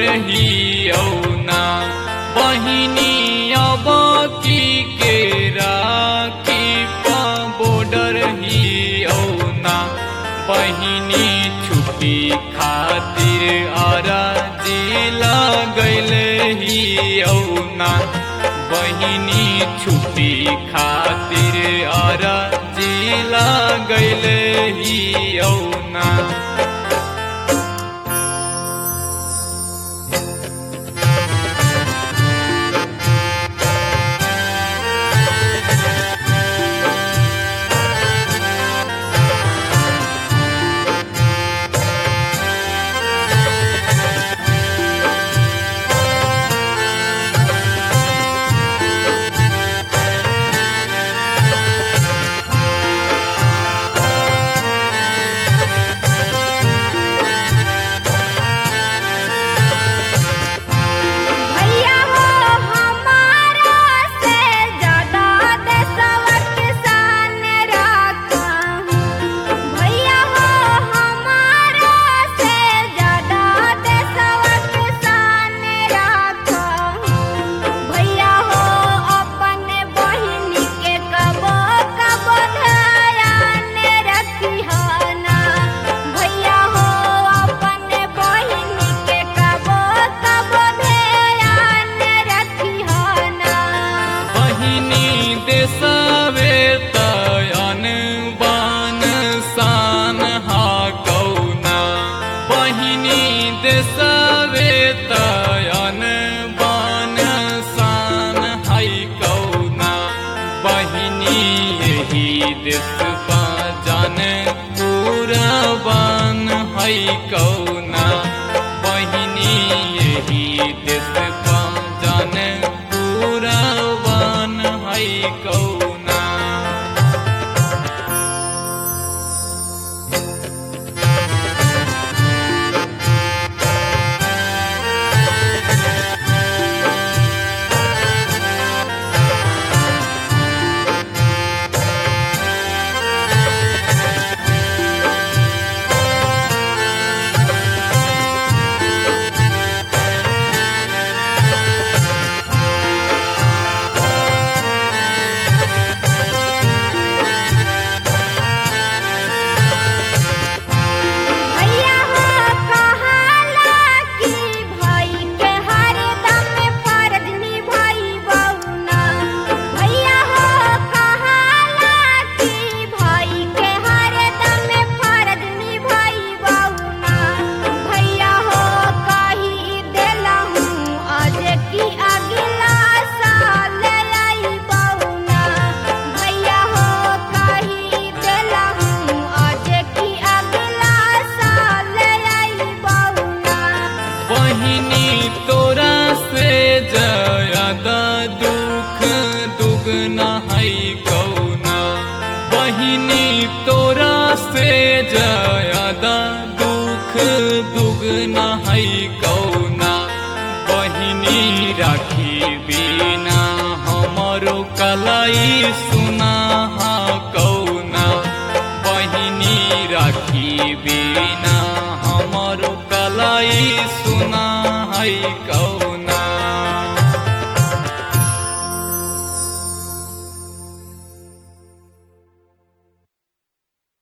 ही औना बहिनी अब की के राखी पा बॉर्डर ही औना बहिनी छुट्टी खातिर अराजी लगल ही औना बहिनी छुट्टी खातिर अराजी लगल ही औना भैया हो हमारा से ज्यादा देशवा किसान रखा भैया हो हमारा से ज्यादा देशवा किसान रखा भैया हो अपने बहिन के कबो कबो ध्यान रखी ना भैया हो अपने बहिन के कबो कबो ध्यान रखी ना बहिनी देशवे तयन बान शान हा कौना बहिनी देशवे तयन बान शान हाई कौना बहिनी यही देश पा जान पूरा बान हाई कौना बहिनी यही देश पा जान पूरा बान हाई कौना भैया हो कहाला कि भाई के हरदम फर्ज निभाई बउना भैया हो कहाला कि भाई के हरदम फर्ज निभाई बउना भैया हो कही देलहूँ आज की अगला साल आई बउना भैया हो कही देलहूँ आज की अगला साल आई बउना बहिनी तोरा से ज्यादा दुख दुगना है कौना बहिनी तोरा से ज्यादा दुख दुगना है कौना बहिनी राखी बिना हमरो कलाई सुना हा कौना बहिनी राखी बिना हमरो कलाई सुना है कौन